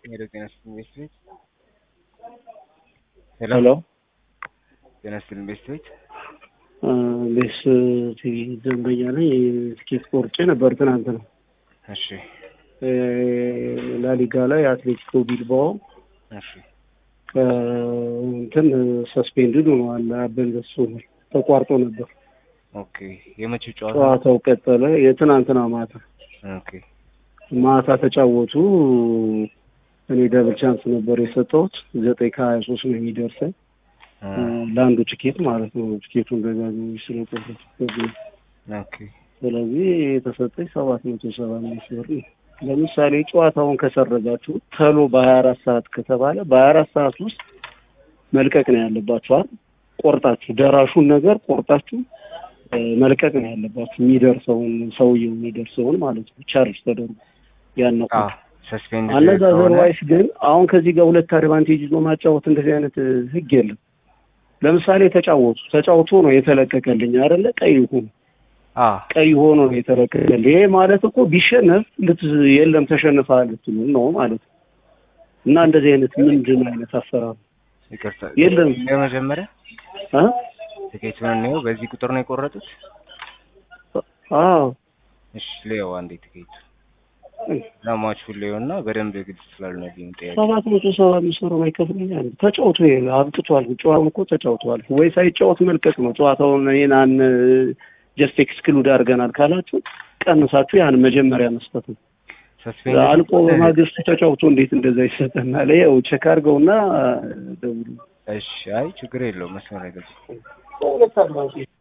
ሄሎ ጤና ይስጥልኝ ቤት ቤት ሄሎ ጤና ይስጥልኝ ቤት ቤት ቤስ ቲቪ ደንበኛ ነኝ። ትኬት ቆርጬ ነበር ትናንት ነው እሺ ላሊጋ ላይ አትሌቲኮ ቢልባኦ እሺ እንትን ሰስፔንድድ ሆነዋል። አበንዘሱ ተቋርጦ ነበር። ኦኬ የመቼው ጨዋታ ጨዋታው ቀጠለ። የትናንትና ማታ ኦኬ ማታ ተጫወቱ። እኔ ደብል ቻንስ ነበር የሰጠሁት ዘጠኝ ከሀያ ሶስት ነው የሚደርሰኝ ለአንዱ ቲኬት ማለት ነው። ቲኬቱን ደጋግሞ ስለቆረጥ ኦኬ ስለዚህ የተሰጠኝ ሰባት መቶ ሰባ አምስት ብር ነው። ለምሳሌ ጨዋታውን ከሰረዛችሁ ተሎ በሀያ አራት ሰዓት ከተባለ በሀያ አራት ሰዓት ውስጥ መልቀቅ ነው ያለባችኋል። ቆርጣችሁ ደራሹን ነገር ቆርጣችሁ መልቀቅ ነው ያለባችሁ። የሚደርሰውን ሰውየው የሚደርሰውን ማለት ነው ቻርጅ ተደርጎ ያነቁ ሰስፔንድ አለዛ ዘርዋይስ ግን አሁን ከዚህ ጋር ሁለት አድቫንቴጅ ይዞ ማጫወት እንደዚህ አይነት ህግ የለም። ለምሳሌ ተጫወቱ ተጫውቶ ነው የተለቀቀልኝ አይደለ? ቀይ ሆኖ ቀይ ሆኖ ነው የተለቀቀልኝ። ይሄ ማለት እኮ ቢሸነፍ ልት የለም ተሸንፈሃል ልትሉ ነው ማለት ነው። እና እንደዚህ አይነት ምንድን አይነት አሰራር ይቅርታ የለም። የመጀመሪያ አ ትኬቱን ነው በዚህ ቁጥር ነው የቆረጡት? አዎ እሺ ሌው አንዴ ትኬቱ ለማቹ ሌው እና በደንብ ግልጽ ስላልነልኝ ጥያቄ ሰባት መቶ ሰባ አምስት ብር ማይከፍልኛል። ተጫውቶ ይሄ አብቅቷል። ጨዋታውን እኮ ተጫውተዋል ወይ ሳይጫወት መልቀቅ ነው ጨዋታውን። ይሄን አን ጀስት ኤክስክሉድ አድርገናል ካላችሁ ቀንሳችሁ ያን መጀመሪያ መስጠት ነው። ሰስፔንድ አልቆ በማግስቱ ተጫውቶ እንዴት እንደዛ ይሰጠናል? ይኸው ቼክ አድርገውና ደውሉ። እሺ አይ ችግር የለውም መስመር አይደለም ሁለት አድቫንቴጅ